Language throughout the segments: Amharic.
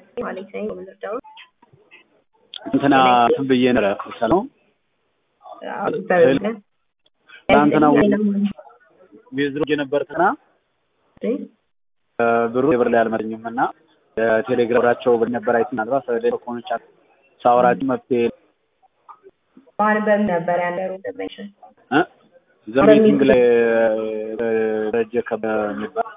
ማለት ነው የምንረዳው እንትና እንትን ብዬ ነበረ ሰላም ትናንትና ዊዝድሮ የነበርትና ብሩ የብር ላይ አልመረኝም እና ቴሌግራማቸው ነበር አይ ምናልባት ቴሌፎኖች ሳወራችሁ መፍትሄ ማን በምን ነበር ያለው ኢንተርቬንሽን ዘሚቲንግ ላይ ደረጀ ከሚባል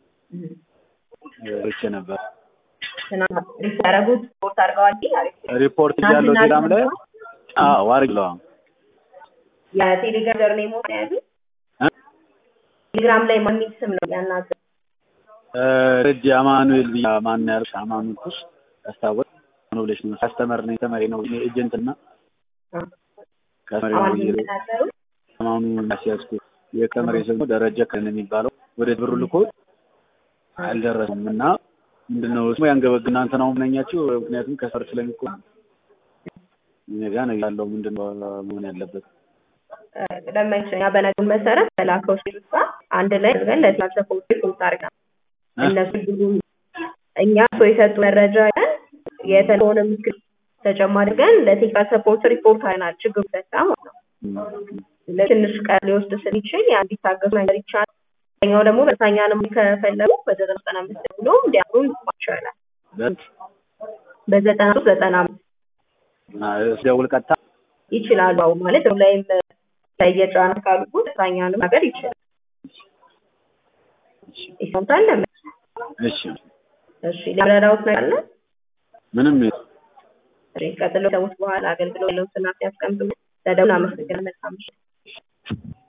ርቼ ነበር ያደረጉት ሪፖርት አድርገዋል ሪፖርት እያለው ቴሌግራም ላይ አዎ አድርግለዋ የቴሌግራም ጀርኔ ሞት ያሉ ቴሌግራም ላይ ማን የሚል ስም ነው ያናገ ረጅ አማኑኤል ብያ ማን ያልሽ አማኑኤል ኩስ ያስታወቅ ነው ብለሽ ነው ካስተመር ነኝ ተመሪ ነው ኤጀንት እና ከመሪ ነው አማኑ ያስያዝኩ የቀመር የሰው ደረጃ ከነ የሚባለው ወደ ብሩ ልኮ አልደረሰም እና ምንድነው እሱ ያንገበግ እናንተ ነው ምነኛችሁ ምክንያቱም ከሰር ስለሚቆ እኔ ጋር ነው ያለው ምንድነው መሆን ያለበት ለማይችኛ በነገሩ መሰረት በላከው ሲሉት አንድ ላይ አድርገን ለቲም ሰፖርት ሪፖርት አድርገን እነሱ ብዙ እኛ ሰው የሰጡ መረጃ ያን የተለሆነ ምስክር ተጨማሪ አድርገን ለቴክኒካል ሰፖርት ሪፖርት አይናል ችግሩ ፈታ ማለት ነው። ለትንሽ ቀን ሊወስድ ስለሚችል ያ እንዲታገሱ ነገር ይቻላል። ኛው ደግሞ በሳኛንም ከፈለጉ በዘጠና ዘጠና አምስት ብሎ እንዲያምሩ ይቻላል። በዘጠና ሶስት ዘጠና አምስት ደውል ቀጥታ ይችላሉ። አሁን ማለት ላይም ለየጫና ካሉ ሳኛንም ነገር ይችላል። ይሰምታል ለምን እሺ እሺ ለረዳውት ነገር አለ ምንም እሺ ቀጥሎ ሰዎች በኋላ አገልግሎት ለውስና ሲያስቀምጡ ለደውል አመሰግናለሁ። መልካም